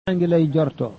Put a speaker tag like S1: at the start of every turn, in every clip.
S1: maa ngi lay jortoo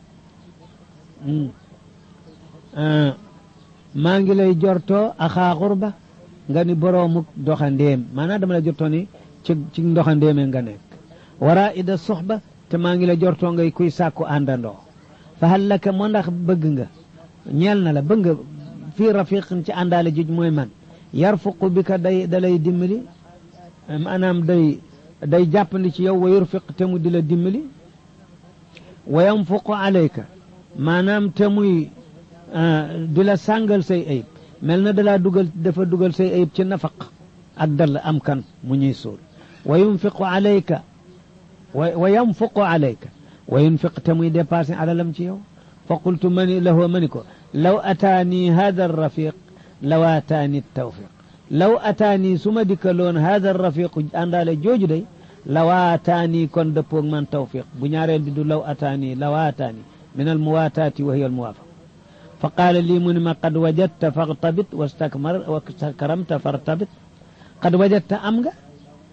S1: maa ngi lay jortoo axaa xurba nga ni boroomuk doxandéem maanaam dama la jortoo ni ci ci ndoxandéeme nga nekk wara ida soxba te maa ngi la jortoo ngay kuy sàkku àndandoo fa hal laka moo ndax bëgg nga ñeel na la bëgg nga fii rafiqin ci àndaale juj mooy man yarfuqu bi ka day da lay dimbali maanaam day day jàppandi ci yow wa yurfiq te mu di la dimbali wa yanfuqu alayka maanaam te muy di la sàngal say ayib mel na dalaa dugal dafa dugal say ayib ci nafaq ak dal am kan mu ñuy suul wa yunfiqu alayka wa yanfuqu alayka wa yunfiq te muy dépassé alalam ci yow fa qultu mani lahu mani ko law ataani hada rafiq law ataani tawfiq law ataani su ma dikkaloon hada rafiqu àndaale jooju day lawaataani kon dëppoog man tawfiq bu ñaareel bi du law ataani lawaataani min almuwaataati wa hiya almuwaafaqa fa qaala lii mu ne ma qad wajadta fartabit wastakmar wastakramta fartabit qad wajadta am nga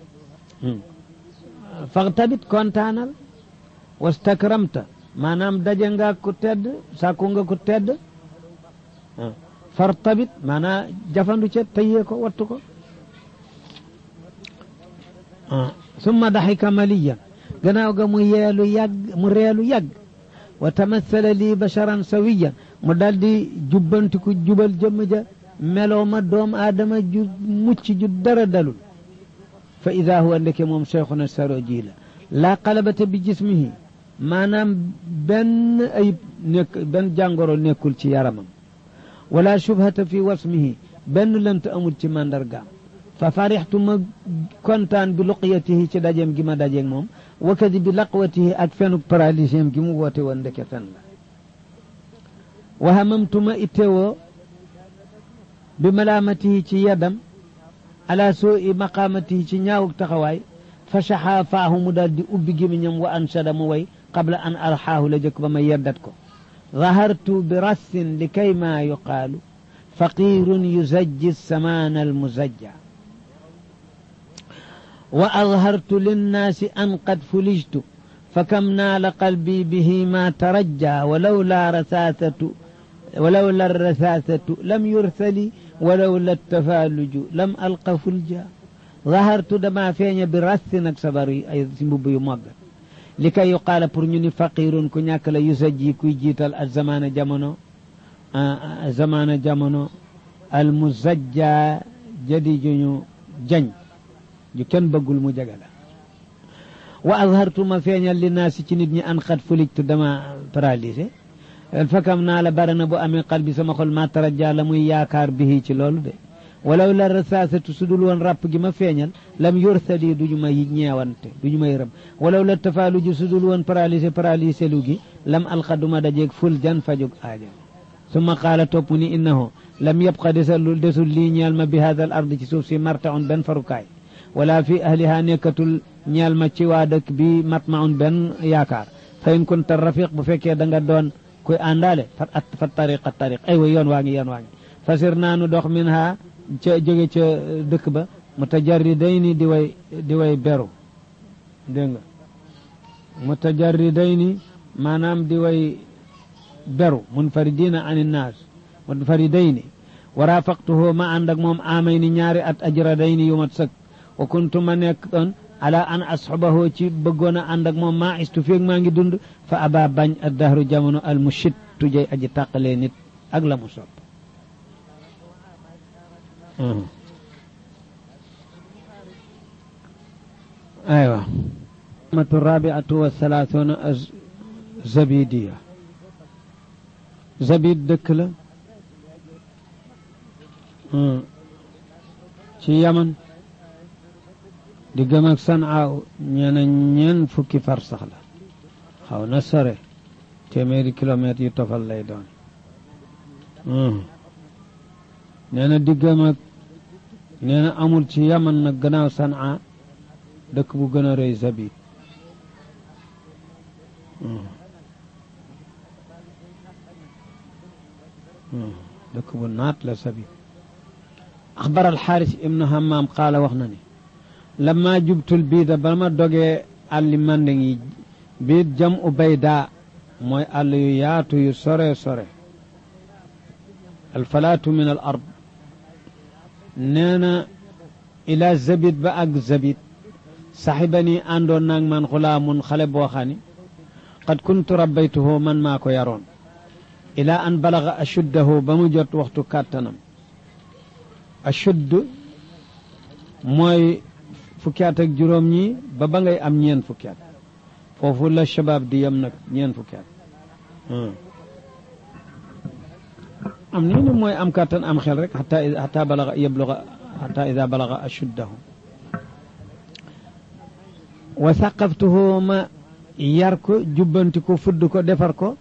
S1: fartabit kontaanal wastakramta maanaam daje nga ku tedd sàkku nga ku tedd fartabit maanaam jafandu ca tëyee ko wattu ko summa daxika maliyan gannaaw ga mu yeelu yàgg mu reelu yàgg wa tamassala lii basharan sawiyan mu daldi jubbantiku jubal jëmm ja meloo ma doom aadama ju mucc ju dara dalul fa ida huwa ndeke moom cheikhuna saroji la laa qalabata bi jismihi maanaam benn ayib nekk benn jàngoro nekkul ci yaramam wala shubhata fi wasmihi benn lënt amul ci màndargaam fa farixtu ma kontaan bi luqyatihi ci dajeem gi ma dajeeg moom wakadi bi laqwatihi ak fenuk paralyséem gi mu woote woon ndeke fen la wa hamamtu ma ittewoo bi malaamatihi ci yadam ala soo i maqaamatihi ci ñaawuk taxawaay fa saxaa faahu mu daal di ubbi gémiñam wa anshada mu way qabla an arxaahu la jëkk ba ma yeddat ko zahartu bi rassin li kay maa yuqaalu faqirun yuzajji samaana almuzajja wa azhartu linnaasi an qad fulijtu fakam naala qalbi bihi ma tarajja walawla rasaasatu walawla rasaasatu lam yursali walawla tafaaluju lam alqa fulja zahartu dama feeña bi rassi nag sabar yi ay si mbubb yu màgg li kay yuqaala pour ñu ni faqirun ku ñàkk la yusajji kuy jiital al zamaana jamono zamaana jamono al muzajja jadi juñu jañ ju kenn bëggul mu jaga la wa azhartu ma feeñal li naasi ci nit ñi an xat fulijtu dama paralysé fakam naa la bara na bu amee qalbi sama xol ma tarajja la muy yaakaar bihi ci loolu de walaw la rasaasatu su dul woon ràpp gi ma feeñal lam yursali du ñu ma ñeewante du ñu ma yërëm walaw la tafaalu ju su dul woon paralysé paralysé lu gi lam alqaduma dajeeg ful jan fajug aajo summa qaala topp ni innahu lam yabqa desul desul lii ñeel ma bi hada al ard ci suuf si martaun benn farukaay wala fi ahliha nekkatul ñeel ma ci waa dëkk bi matmaun benn yaakaar fa in kunta rafiq bu fekkee da nga doon koy àndaale fa fa tariqa tariq ay wa yoon waa ngi yoon waa ngi fasir naanu dox min ha ca jóge ca dëkk ba mutajarridayni di way di way beru dégg nga mutajarridayni maanaam di way beru munfaridina an innaas munfaridayni wa rafaqtuhu ma ànd ak moom amayni ñaari at ajradayni yu mat sëkk wa kuntu ma nekk doon ala an asxabahu ci bëggoon a ànd ak moom maa istu feeg maa ngi dund fa aba bañ a dahru jamono al mushit tujay aji tàqalee nit ak la mu sopp aywa matu rabiatu wa thalathuna zabidiya zabid dëkk la ci yaman di gëm ak sanaa ñeena ñeen fukki far sax la xaw na sore téeméeri kilomètres yu tofal lay doon nee na diggam ak nee na amul ci yaman nag gannaaw sanaa dëkk bu gën a rëy zabid dëkk bu naat la zabid axbar alxaaris ibnu hammaam qaala wax na ni lamma jubtul biida ba ma dogee àlli mandeng yi biit jam u baydaa mooy àll yu yaatu yu sore sore alfalaatu min al ard nee na ila zabit ba ak zabit saxiba ni àndoon naag man xulaamun xale boo xam ni qad kuntu rabbaytuhu man maa ko yaroon ila an balaga ashuddahu ba mu jot waxtu kàttanam ashudd mooy fukki at ak juróom ñi ba ba ngay am ñeen fukki at foofu la shabaab di yem nag ñeen fukki at am nii ni mooy am kàttan am xel rek xata xata balaga yabluga xata ida balaga ashuddahu wa saqaftuhu ma yar ko jubbanti ko fudd ko defar ko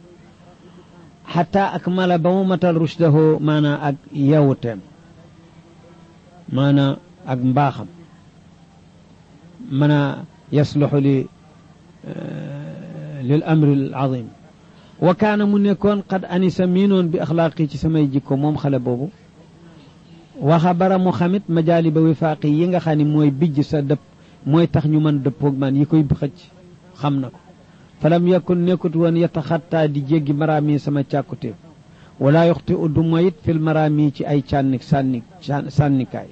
S1: xata ak mala ba mu matal rushdahu maanaa ak yewuteem maanaa ak mbaaxam mana yasluxu li lil amri al azim wa kaana mu nekkoon qad anisa miinoon bi axlaaqi ci samay jikko moom xale boobu waxa bara mu xamit majaali ba wifaaqi yi nga xam ne mooy bijj sa dëpp mooy tax ñu mën dëppoog man yi koy xëcc xam na ko falam yakun nekkut woon yataxattaa di jéggi maraami sama càkkutéef wala yoxti uddu moyit fil maraami ci ay cànni sànni sànnikaay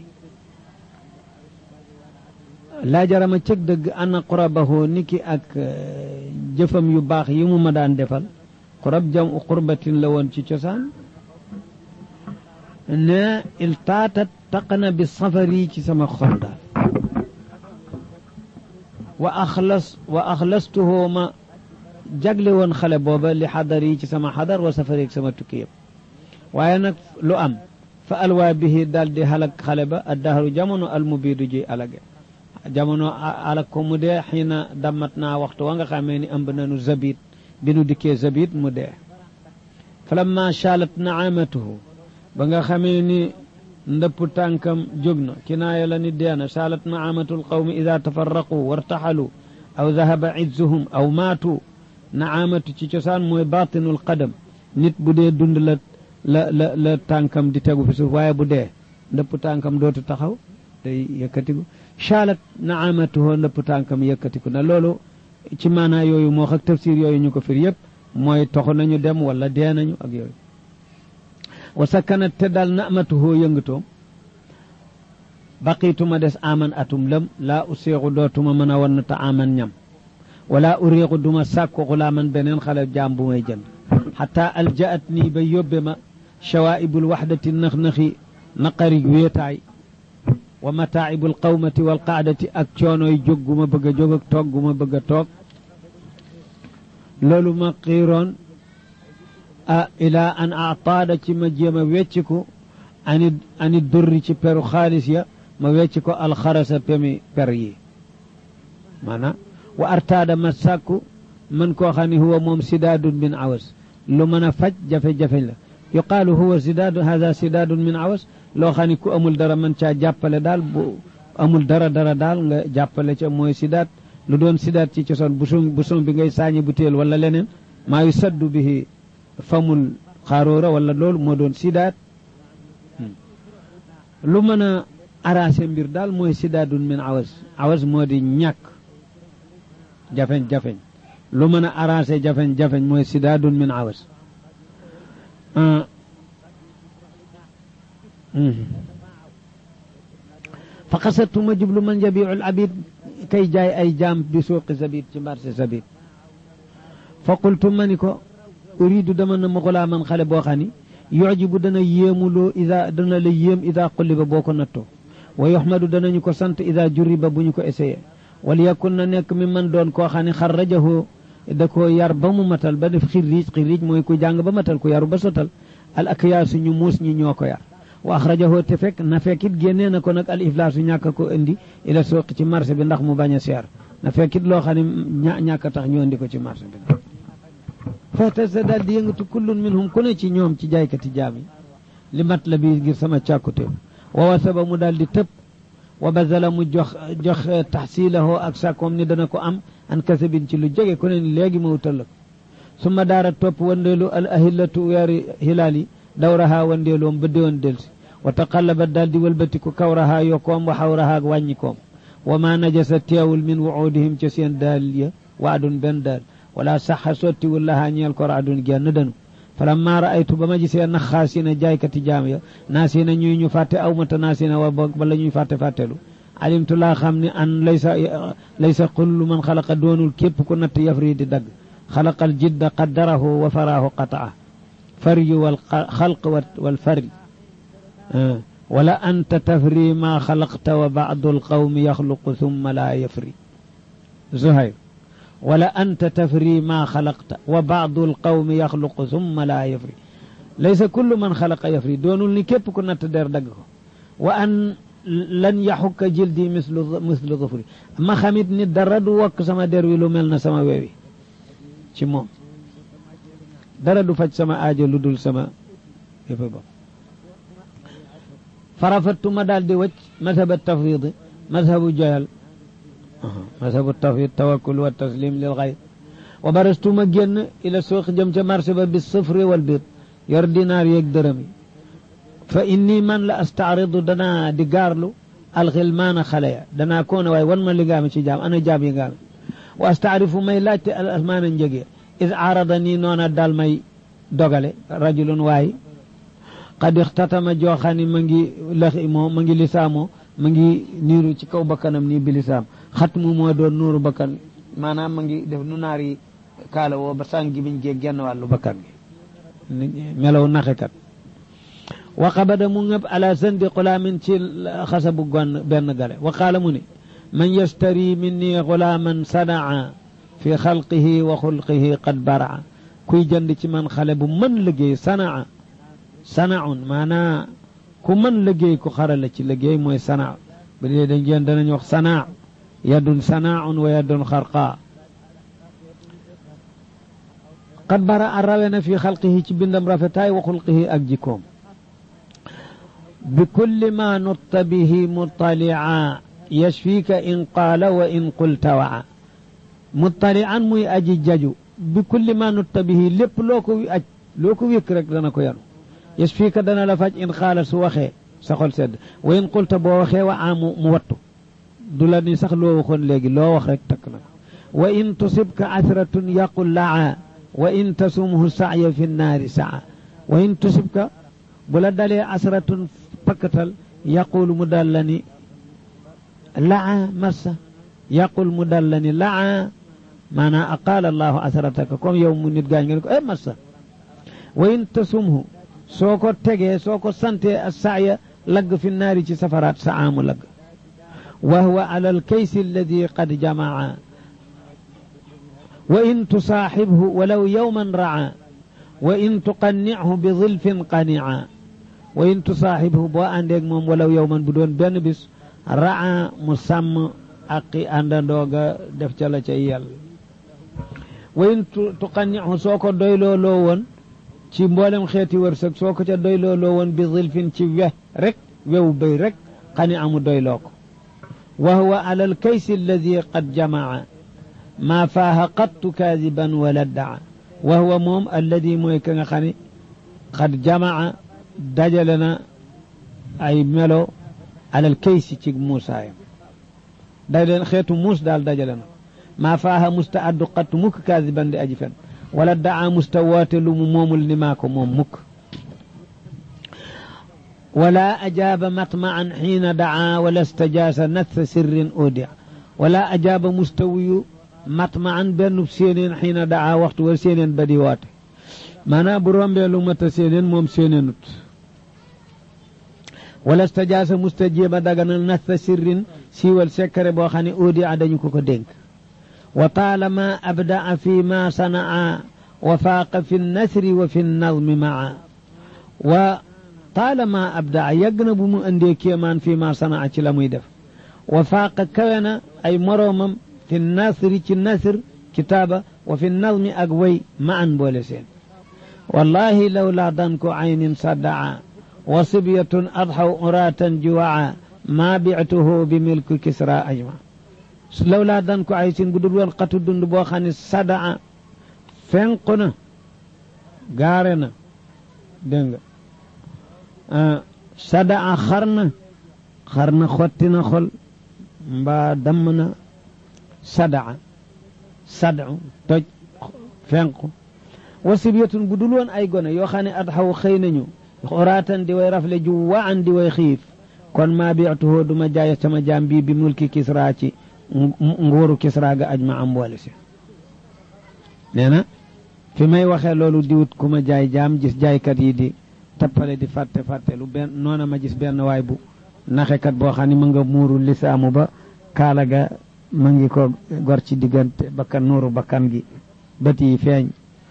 S1: laa jarama cëg dëgg ana qurabahu niki ak jëfam yu baax yi mu ma daan defal qurab jam u qurbatin la woon ci cosaan ne il taata taqana bi safari ci sama xol daal wa axlas wa axlastuhu ma jagle woon xale booba li xadar yi ci sama xadar wa safari ak sama tukki yëpp waaye nag lu am fa alwaa bihi daal di halak xale ba addahru jamono almubiidu ji alage jamono alak ko mu dee xiina dammat naa waxtu wa nga xamee ni ëmb nanu zabit bi nu dikkee zabit mu dee falamma chalat naamatuhu ba nga xamee ni ndëpp tànkam jóg na kinaaya la ni deena chalat naamatu lqawmi ida tafarraqu wartaxalu aw dahaba izzuhum aw maatu naamatu ci cosaan mooy batinul qadam nit bu dee dund la la la la tànkam di tegu fi suuf waaye bu dee ndëpp tànkam dootu taxaw day yëkkatiku chalat naamatuhu ndëpp tànkam yëkkatiku na loolu ci maanaa yooyu moo ak tafsir yooyu ñu ko fir yëpp mooy toxu nañu dem wala dee nañu ak yooyu wa sakkanat te daal namatuhu yëngatoom baqiituma des aman atum lëm laa useexu dootuma mën a wann ta aman ñam wala uriixu duma sàkku xulaaman beneen xale jaam bu may jënd xata aljaat nii ba yóbbe ma chawaa'ibul waxdati nax-naxi naqarig wéetaay wa mataaibul qawmati wal qaadati ak coonooy jóg gu ma bëgg a jóg ak toog gu ma bëgg a toog loolu ma xiiroon a ilaa an ataada ci ma jéem a wecciku ani ani durri ci peru xaalis ya ma wecci ko alxarasa pemi per yi maanaam wa artaada ma sàkku man koo xam ne huwa moom sidaadun min awas lu mën a faj jafe-jafe la yuqaalu huwa sidaadu hada sidaadun min awas loo xam ne ku amul dara man caa jàppale daal bu amul dara dara daal nga jàppale ca mooy sidaat lu doon sidaat ci cosaan buson buson bi ngay saañi bu téel wala leneen maa yu saddu bihi famul xaaroora wala loolu moo doon sidaat lu mën a arrangé mbir daal mooy sidaadun min awas awas moo di ñàkk jafeñ-jafeñ lu mën a arrangé jafeñ-jafeñ mooy sidaadun min awas fa xasatu ma jublu man jabiul abid kay jaay ay jaam bi suuqi zabit ci marché zabit fa qultu ma ni ko uridu dama na ma xulaa man xale boo xam ni yujibu dana yéemuloo ida dana la yéem ida qulliba boo ko nattoo wa yuxmadu danañu ko sant ida jurriba bu ñu ko essayé wal yakun na nekk mi man doon koo xam ne xarrajahu da ko yar ba mu matal ba def xirriij xirriij mooy ku jàng ba matal ku yaru ba sotal al akyaasu ñu muus ñi ñoo ko yar wa axrajahu te fekk na fekk it génnee na ko nag al iflaasu ñàkk ko indi ila suuqi ci marché bi ndax mu bañ a seer na fekk it loo xam ne ñàkk tax ñu indi ko ci marché bi fata sa daal di yëngatu kullun minhum ku ne ci ñoom ci jaaykati jaam yi li mat la bi ngir sama càkkute wa wasaba mu daal di tëb wa bazala mu jox jox taxsilahu ak sàkkoom ni dana ko am an kasabin ci lu jege ku ne ni léegi ma wutal la ko summa daara topp wandeelu al ahillatu weeri hilaal yi dawraha wandeeloom ba déwoon delsi wa taqallaba daal di wëlbatiku kawraha yokkoom wa xawraha ak wàññikoom wa ma najasa teewul min wuudihim ca seen daal ya waadun benn dër wala saxa sottiwul lahaa ñeel ko raadun genn danu falamma raaytu ba ma gisee naxaasina jaaykati jaam ya naasina ñuy ñu fàtte aw mata naasina wa boog bala ñuy fàtte fàttelu alimtu laa xam ne an laysa laysa kullu man xalaqa doonul képp ku natt yafri di dagg xalaqal jidda qaddarahu wa faraahu qataa faryu wal xalq wal fari wala anta tafri ma xalaqta wa bacdu alqawmi yaxluqu thumma laa yafri zuhayr wala anta tafri ma xalaqta wa bacdu alqawmi yaxluqu thumma laa yafri laysa kullu man xalaqa yafri doonul ni képp ku natt der dagg ko wa an lan yaxukka jildi mislu mislu dufri ma xamit ni dara du wokk sama der wi lu mel na sama wewi ci moom dara du faj sama aajo lu dul sama yëfa bopp farafattu ma daal di wëcc mazhab tafwid mazhabu joyal mazhabu tafwid tawakkul wa taslim lil xayr wa barastu ma génn ila suuq jëm ca marché ba bis sufri wal biit yor dinaar yeeg dërëm yi fa inni man la astaaridu danaa di gaarlu alxilmaana xale ya danaa koone waaye wan ma li ngaame ci jaam ana jaam yi ngaame wa astaarifu may laajte al asmaana njëgee is aarada nii noona daal may dogale rajulun waay qad ixtatama jooxani ma ngi laxi moo ma ngi lisaamoo ma ngi niiru ci kaw bakkanam nii bi lisaam xat mu moo doon nuuru bakkan maanaam ma ngi def nu naar yi kaala woo ba sàng gi biñ gee genn wàllu bakkan gi melaw naxekat wa qabada mu ngëb ala sandi xulaamin ci xasabu gon benn gale wa qaala mu ne man yastari minni xulaaman sanaa fi xalqihi wa xulqihi qad baraa kuy jënd ci man xale bu mën liggéey sanaa sanaun maanaa ku mën liggéey ku xarala ci liggéey mooy sanaa ba dee dañ jeen danañ wax sanaa yadun sanaaun wa yadun xarqaa qad baraa rawe na fi xalqihi ci bindam rafetaay wa xulqihi ak jikkoom bi kulli ma nutta bihi mutaliaa yashfika in qaala wa in qulta waa mutalian muy aji jaju bi kulli ma nutta bihi lépp loo ko aj loo ko wékk rek dana ko yanu yashfika dana la faj in qaala su waxee sa xol sedd wa in qulta boo waxee wa amu mu wattu du la ni sax loo waxoon léegi loo wax rek takk na wa in tusibka asratun yaqul laa wa in tasumhu saaya fi nnaari saa wa in tusibka bu la dalee asratun pakkatal yaqul mu dal la ni laa massa yaqul mu dal la ni laa maanaam aqaala allahu asrataka comme yow mu nit gaañ nga ne ko eh massa wa in tasumhu soo ko tegee soo ko sante a saaya lagg fi naari ci safaraat sa aamu lagg wa huwa ala alkaysi alladi qad jamaa wa in tusaaxibhu walaw yowman raa wa in tuqannichu bi zilfin qanica wa in tusaaxibhu boo àndeeg moom walaw yowman bu doon benn bis raa mu sàmm aqi àndandooga def ca la ca yell wa in tuqannichu soo ko doyloo loo woon ci mboolem xeeti wërsëg soo ko ca doyloo loo woon bi zilfin ci we rek wewu béy rek xani amu doyloo ko wa huwa ala alkaysi alladi qad jamaa maa faaha qattu kaadiban wala daa wa huwa moom alladi mooy ka nga xam ne qad jamaa dajale na ay melo alal kaysi ci muusaayam dajale xeetu muus daal dajale na maa faaha musta addu qattu mukk kaadiban di aji fen wala daa musta woote lu mu moomul ni maa ko moom mukk wala ajaaba matmaan xiina daa wala stajaasa natha sirrin odia wala ajaaba musta wuyu matmaan benn séeneen xiina daa waxtu wa séeneen ba di woote maanaam bu rombee lu mat a séeneen moom séeneenut wala stajaasa musta jéema daganal natha sirrin siiwal sekkare boo xam ne odia dañu ko ko dénk wa taalama abdaa fi ma sanaa wa faaqa fi nasri wa fi nazmi maa wa taalama abdaa yàgg na bu mu indee kéemaan fi ma sanaa ci la muy def wa faaqa kawe na ay moroomam fi nasri ci nasr kitaaba wa fi nazmi ak way ma an boole seen wallahi lawlaa dan ko aynin saddaa wa sibyatun adxaw uraatan juwaa maa bictuhu bi milku kisra ajma law laa dan ko ay sin bu dul woon xatu dund boo xam ne sadaa fenq na gaare na dégg nga sadaa xar na xar na xotti na xol mbaa damm na sadaa sadu toj fenku wasibiyatun bu dul woon ay gone yoo xam ne at xaw xëy nañu xoraatan di way rafle ju wa an di way xiif kon maa biatuhoo duma jaay sama jaam bii bi mulki kisra ci nguuru kisra ga aj ma am boole si nee na fi may waxee loolu di wut ku ma jaay jaam gis jaaykat yi di tappale di fàtte fàtte lu benn noona ma gis benn waay bu naxekat boo xam ne ma nga muuru lisaamu ba kaala ga ma ngi ko gor ci diggante bakkan nuuru bakkan gi bët yi feeñ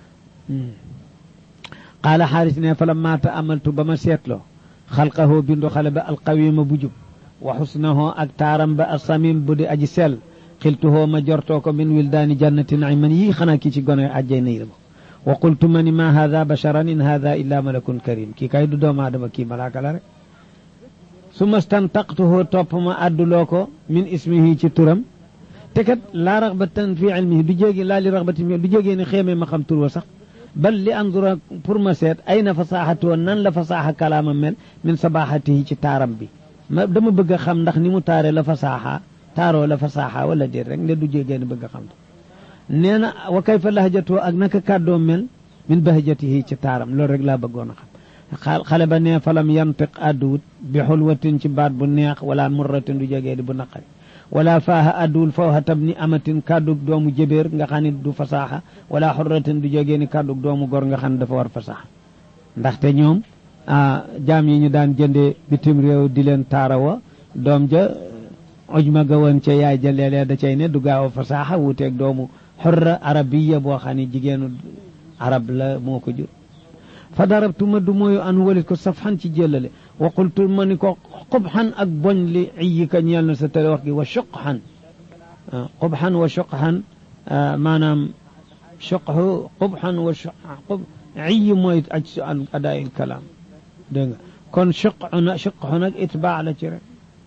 S1: qaala xaaris ne fa lamma taamaltu ba ma seetloo xalqahoo bindu xale ba alqawima bu jub wa xusnahoo ak taaram ba asamim bu di aji sell xiltuhoo ma jortoo ko min wildaani jannati naiman yii xanaa kii ci gone ajjay na yirma wa qultu ma ni ma hada basharan in hada illa malakun karim kii kay du doomu aadama kii malaaka la rek summa stantaqtuhoo topp ma adduloo ko min ismihi ci turam te kat laa raxbatan fi ilmihi du jéegi laa li raxbati du jégee ne xéemee ma xam tur wa sax bal li andura pour ma seet ay na fasaaxatu woon nan la fasaaxa kalaama mel min sabaxatihi ci taaram bi ma dama bëgg a xam ndax ni mu taare la fasaaxa taaroo la fasaaxa wala déet rek nde du jégee ne bëgg a xam nee na wa kayfa lahjatoo ak naka kàddoo mel min bahjatihi ci taaram loolu rek laa bëggoon a xam xale ba nee falam yantiq adduwut bi xulwatin ci baat bu neex wala murratin du jégee di bu naqari wala faaha adduwul fawha tab ni amatin kàddug doomu jëbéer nga xam ne du fasaaxa wala xurratin du jógee ni kàddug doomu gor nga xam ne dafa war fasaaxa ndaxte ñoom jaam yi ñu daan jëndee bitim réew di leen taarawa doom ja ojma ga woon ca yaay ja léeg-léeg da cay ne du gaaw a fasaaxa wuuteeg doomu xurra arabiya boo xam ne jigéenu arab la moo ko jur fa darabtu ma du mooyu an walit ko safxan ci jëllale wa qultu ma ni ko qubxan ak boñ li iyika ñeel na sa tele wax gi wa suqxan qubxan wa suqxan maanaam suqxu qubxan wa qub iyi mooy aj su an adaayil kalaam dégg nga kon suqxu na suqxu nag itbaa la ci rek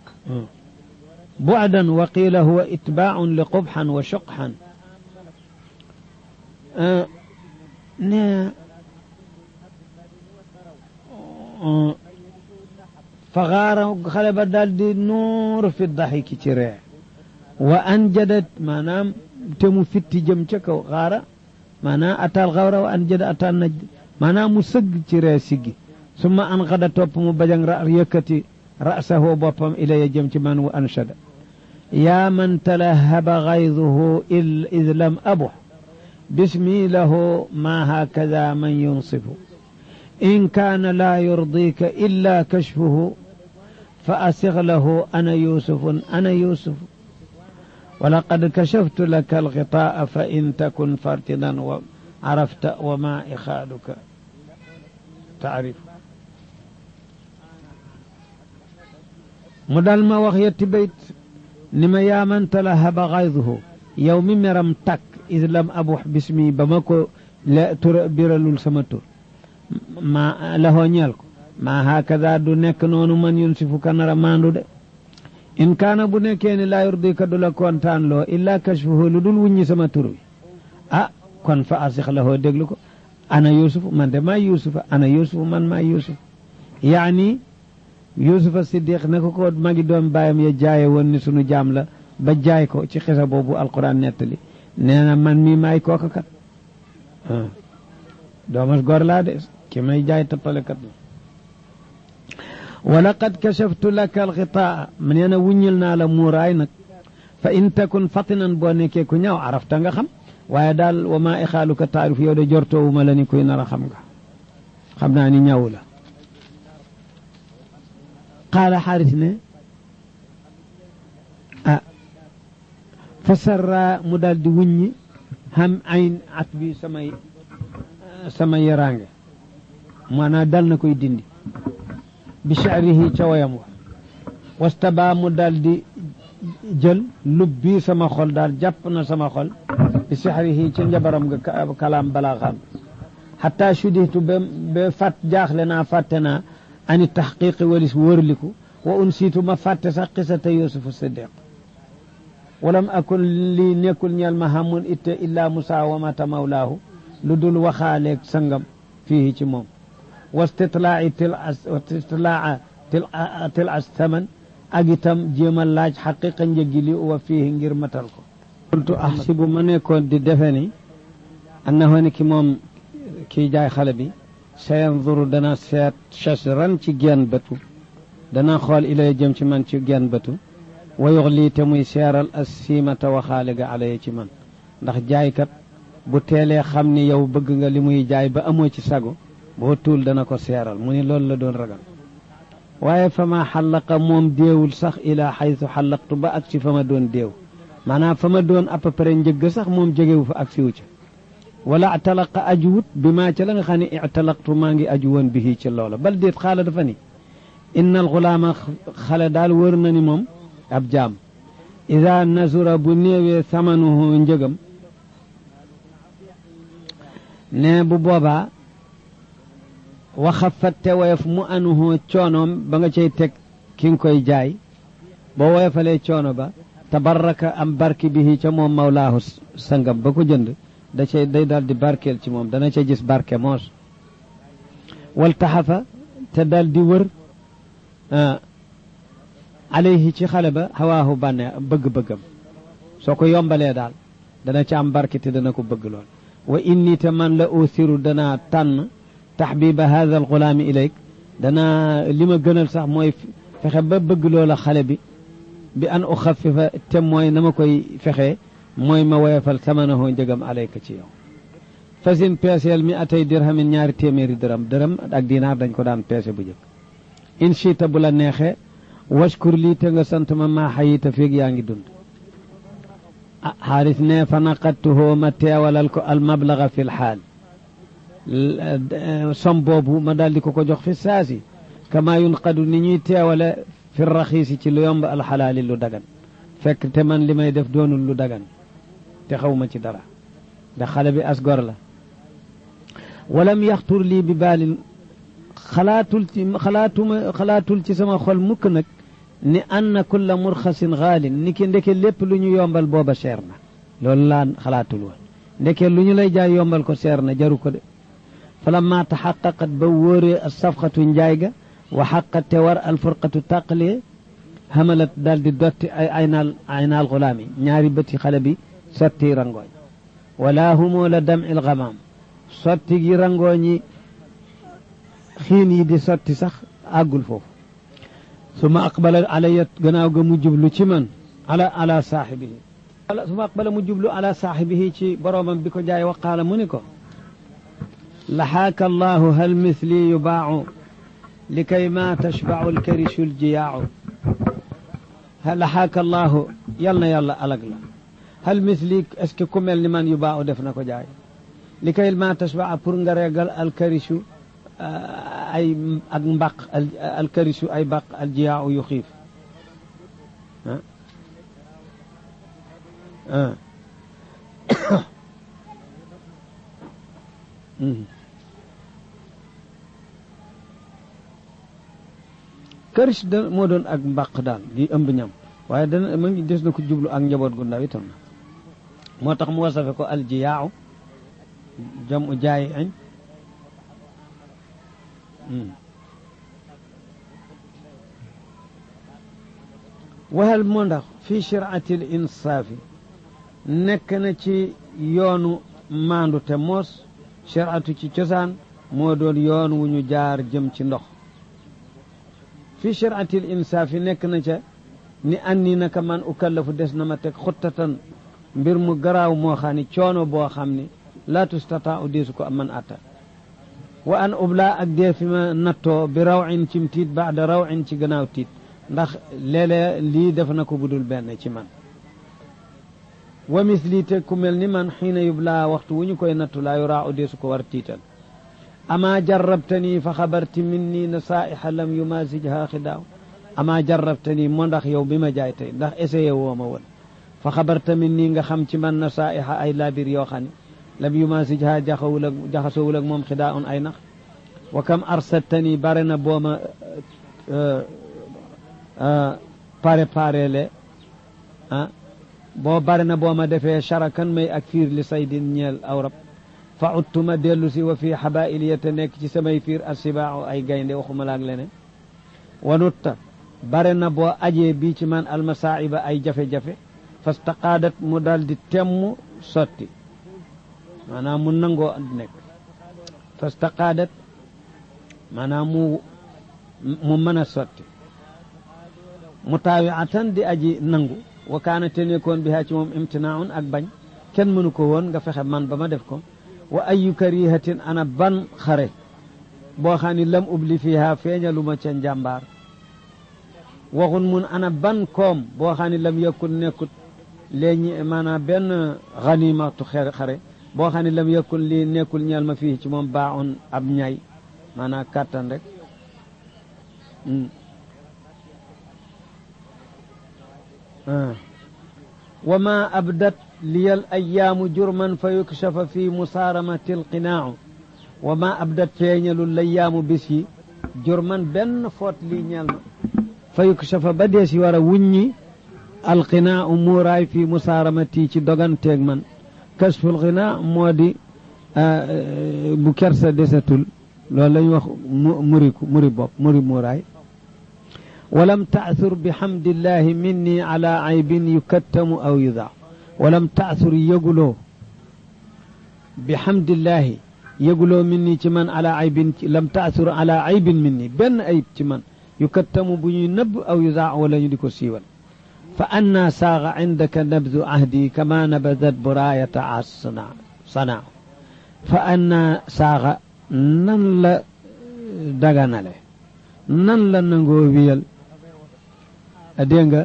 S1: bu'dan wa qiila huwa itbaaun li qubxan wa suqxan ne fa xaara xale ba daal di nuur fi daxiki ci ree wa anjadat maanaam te mu fitti jëm ca kaw xaara maanaam atal xawra wa anjada atal najd maanaam mu sëgg ci ree siggi summa an xada topp mu bajang ra yëkkati rasahoo boppam ilaya jëm ci man wa anshada yaa man talahaba xayduhu id lam abux bismi lahu ma hakada man yunsifu إن كان لا يرضيك إلا كشفه فأسغ له أنا يوسف أنا يوسف ولقد كشفت لك الغطاء فإن تكن فرتنا وعرفت وما إخالك تعرف مدال ما وخيت بيت نما يا من تلهب غيظه يوم مرم تك إذ لم أبوح باسمي بمكو لا تربر سمتر ma laxoo ñeel ko ma hakada du nekk noonu man yun si fu kanara maandu de in kaana bu nekkee ni laa yurdika du la kontaan loo illa kashfuhu lu dul wuññi sama tur wi ah kon fa asix laxoo déglu ko ana yusuf man de maa yusufa ana yusuf man maa yusuf yaani yusufa siddiq ne ko ko magi doom baayam ya jaaye woon ni sunu jaam la ba jaay ko ci xisa boobu alquran nettali nee na man mii maay kooka kat doomas gor laa de ki may jaay tappalekat la wa laqad kashaftu laka alxitaa nee na wuññil naa la muuraay nag fa in takun fatinan boo nekkee ku ñaaw arafta nga xam waaye daal wa maa ixaaluka taarif yow de jortoowuma la ni kuy nar a xam nga xam naa ni ñaw la qaala xaaris ne ah fa sarra mu daal di wuññi xam ayn at bi samay sama yaraange maanaam dal na koy dindi bi sha'rihi ca wayam wa wastaba mu daal di jël lub bii sama xol daal jàpp na sama xol bi sha'rihi ca njabaram nga kalaam balaa xam xataa sudihtu ba ba fàtt jaaxle naa fàtte naa ani taxqiqi walis wërliku wa unsiitu ma fàtte sax qisata yusufu siddiq walam akun lii nekkul ñeel ma hamun itte illaa musaawamata mawlaahu lu dul waxaaleeg sangam fii ci moom wastitlaa'i til wastitlaa til as taman ak itam jéem a laaj xaqiqa njëggi li wa fii ngir matal ko kuntu ahsibu ma nekkoon di defe ni annahu ni ki moom kii jaay xale bi sayanzuru dana seet chasran ci genn bëtu dana xool ilay jëm ci man ci genn bëtu wayux lii te muy seeral as siimata waxaale ga alaya ci man ndax jaaykat bu teelee xam ni yow bëgg nga li muy jaay ba amoo ci sago boo tuul dana ko seeral mu ni loolu la doon ragal waaye fa ma xallaqa moom déewul sax ilaa xaytu xallaqtu ba ak ci fa ma doon déew maanaam fa ma doon à peu près njëgg sax moom jegewu fa ak siwu ca wala atalaqa ajuwut bi maa ca la nga xam ne italaqtu maa ngi aju woon bihi ci loola bal déet xaala dafa ni inna al xulaama xale daal wër na ni moom ab jaam ida nasura bu néewee samanuhu njëgam ne bu boobaa waxafat te woyof mu anuhu coonoom ba nga cay teg ki nga koy jaay boo woyofalee coono ba tabarraka am barki bihi ca moom mawlaahu sangam ba ko jënd da cay day daal di barkeel ci moom dana ca gis barke moos wal taxafa te daal di wër alayhi ci xale ba xawaahu bànne bëgg-bëggam soo ko yombalee daal dana ca am barke te dana ko bëgg lool wa inni te man la usiru danaa tànn taxbiba hada al gulaami ilayk danaa li ma gënal sax mooy fexe ba bëgg loola xale bi bi an uxafifa te mooy na ma koy fexee mooy ma woyofal samanahu njëgam alayka ci yow fasin peeseel mi atay dirhamin ñaari téeméeri dërëm dërëm ak dinaar dañ ko daan peese bu jëkk in chita bu la neexee washkur lii te nga sant ma maa xayita feeg yaa ngi dund ah xaaris ne fa naqattuhoo ma teewalal ko al mablaga fi l xaal som boobu ma daal di ko ko jox fi saasi kama yunqadu ni ñuy teewale fi raxiisi ci lu yomb alxalaali lu dagan fekk te man li may def doonul lu dagan te xawma ci dara ndax xale bi as gor la walam yaxtur lii bi baalin xalaatul ci xalaatuma xalaatul ci sama xol mukk nag ni anna kulla murxasin xaalin ni ki ndeke lépp lu ñu yombal booba seer na loolu laa xalaatul woon ndeke lu ñu lay jaay yombal ko seer na jaru ko de falamma taxaqaqat ba wóoree a safxatu njaay ga wa xaqat te war alfurqatu tàqalee xamalat daal di dotti ay aynaal aynaal xulaami ñaari bëti xale bi sotti rangooñ wala humoo la dam il xamaam sotti gi rangooñi xiin yi di sotti sax àggul foofu suma aqbala alaya gannaaw ga mu jublu ci man ala ala saaxibihi suma aqbala mu jublu ala saaxibihi ci boroomam bi ko jaay waqaala mu ni ko laxaaka allahu hal mithli yubaacu likay ma tashbacu alkarishu aljiyaacu laxaaka allahu yal na yàlla alag la hal mithli est-ce que ku mel ni man yubaacu def na ko jaay likay ma tashbaca pour nga reegal alkarishu ay ak mbaq alkarisu ay baq aljiyaaw yu xiif ah karis da moo doon ak mbaq daal di ëmb ñam waaye dana ma ngi des na ko jublu ak njaboot gu ndaw itam na moo tax mu wasafe ko aljiyaaw jam u jaayi añ waxal moo ndax fii shiraati l insaafi nekk na ci yoonu maandu te moos shiraatu ci cosaan moo doon yoon wu ñu jaar jëm ci ndox fii shiraati l insaafi nekk na ca ni anni naka man ukallafu des na ma teg xuttatan mbir mu garaaw moo xam ni coono boo xam ni laa tustataa u deesu ko man atta wa an ubla ak dee fi ma nattoo bi raw in cim tiit baada raw in ci gannaaw tiit ndax léeg-léeg lii def na ko budul benn ci man wa misli te ku mel ni man xiina yubla waxtu wu ñu koy nattu laa yuraa u deesu ko war tiital ama jarrabtani fa xabarti minni nasaiha lam yumasijha xidaaw ama jarrabtani moo ndax yow bi ma jaay tey ndax essayé woo ma woon fa xabarta minni nga xam ci man nasaiha ay labir yoo xam ne lam yumasijha jaxawul ak jaxasowul ak moom xidaa un ay nax wa kam arsaltani bare na booma pare pare le ah boo bare na booma defee charakan may ak fiir li saydin ñeel awrab fa uttuma dellu si wa fii xabail ya te nekk ci samay fiir assibaaxu ay gaynde waxuma laak leneen wanutta bare na boo ajee bii ci man almasaiba ay jafe-jafe fastaqaadat mu daal di temm sotti maanaam mu nangoo nekk fastaqaadat maanaam mu mu mën a sotti mu taawi atan di aji nangu wa kaana te nekkoon bi haa ci moom imtinaaun ak bañ kenn mënu ko woon nga fexe man ba ma def ko wa ayu karihatin ana ban xare boo xam ni lam ubli fiha feeñaluma ca njàmbaar waxun mun ana ban koom boo xam ni lam yëkkul nekkut léegi maanaam benn xanimatu xare boo xam ne lam yëkkul lii nekkul ñeel ma fii ci moom baaxoon ab ñay maanaam kàttan rek wa ma abdat liyal ayaamu jurman fa yukshafa fi musaaramati alqinaacu wa ma abdat feeñalul layaamu bis yi jurman benn foot lii ñeel ma fa yukshafa ba dee si war a wuññi alqinaacu muuraay fi musaaramati ci doganteeg man kasful xinaa moo di bu kersa desatul loolu lañ wax muriku muri bopp muri muuraay walam taasur bihamdillahi minni ala aybin yukattamu aw yudaa walam taasur yëguloo bihamdillahi yëguloo minni ci man ala aybin lam taasur ala aybin minni benn ayib ci man yukattamu bu ñuy nëbb aw yudaa wala ñu di ko siiwal fa anna saaga indaka nabdu ahdi kama nabadat buraayata as sanaa fa anna saaga nan la daganale nan la nangoo wiyal dégg nga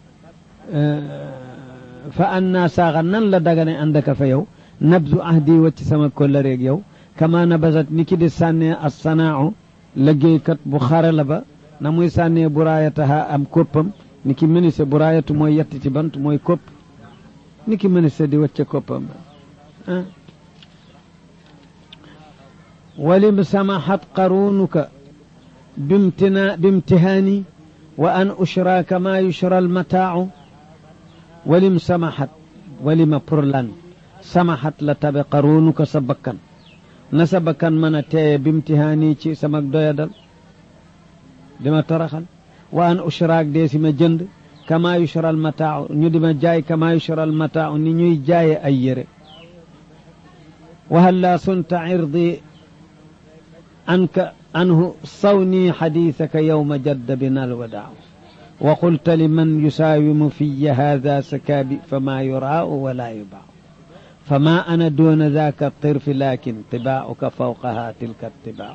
S1: fa anna saaga nan la dagane àndaka fa yow nabdu ahdi wacc sama kollareeg yow kama nabasat ni ki di sànnee as sanaahu liggéeykat bu xare la ba na muy sànnee buraayataha am koppam ni ki ministre buraayatu mooy yetti ci bant mooy kopp ni ki ministre di wacce koppam ah walim samahat qarunuka bimtina bimtihaani wa an ushra kama yushra almataacu walim samahat walima pour lan samahat la tabe qarunuka sa bakkan na sa bakkan mën a teeye bimtihaani ci sama doyadal dima taraxal wa an ushraak dee si ma jënd kama yushra almataacu ñu di ma jaay kama yushra almataacu ni ñuy jaaye ay yére wa hal laa sunta irdi anka عنه صوني حديثك يوم جد بنا الوداع وقلت لمن يساوم في هذا سكابي فما يراء ولا يباع فما أنا دون ذاك الطرف لكن طباعك فوقها تلك الطباع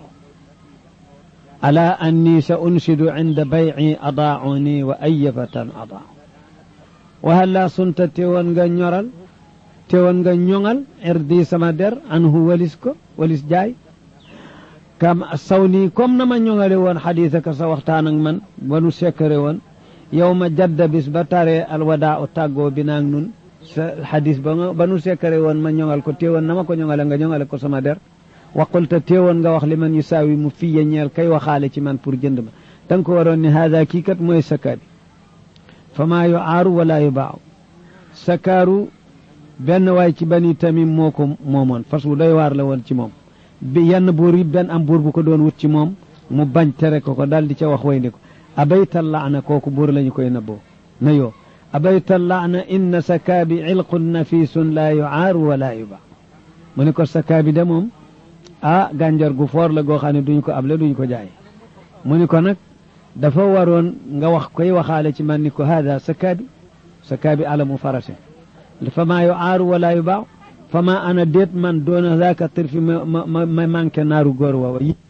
S1: ألا أني سأنشد عند بيعي أضاعوني وأيفة أضاع وهل لا صنت تيوان نيورال تيوان نيونال اردي سمادر عنه ولسكو ولس جاي kam saw nii comme na ma ñoŋale woon xadiisa ka sa waxtaan ak man ba nu sekkare woon yow ma jadda bis ba taree alwadaa u tàggoo bi naag nun sa xadis ba nga ba nu sekkare woon ma ñoŋal ko téewoon na ma ko ñoŋale nga ñoŋale ko sama der waqulta téewoon nga wax li man yu saawi mu fiye ñeel kay waxaale ci man pour jënd ma da nga ko waroon ni haada kii kat mooy sakaabi fa maa yu aaru wala yu baaw sakaaru benn waay ci bani tamim moo ko moomoon fas wu doy waar la woon ci moom bi yenn buur yi benn am buur bu ko doon wut ci moom mu bañ tere ko ko daal di ca wax way ndi ko abaytal laana kooku buur lañu koy nëbboo na yoo abaytal laana inna sakaabi ilqun nafisun laa yuaaru wala yuba mu ne ko sakaabi de moom ah gànjar gu foor la goo xam ne duñu ko able duñu ko jaay mu ni ko nag dafa waroon nga wax koy waxaale ci man ni ko hada sakaabi sakaabi alamu farase fa maa yuaaru wala yuba fama ana déet man doona zaaka tir fi ma ma ma manqué naaru góor woowa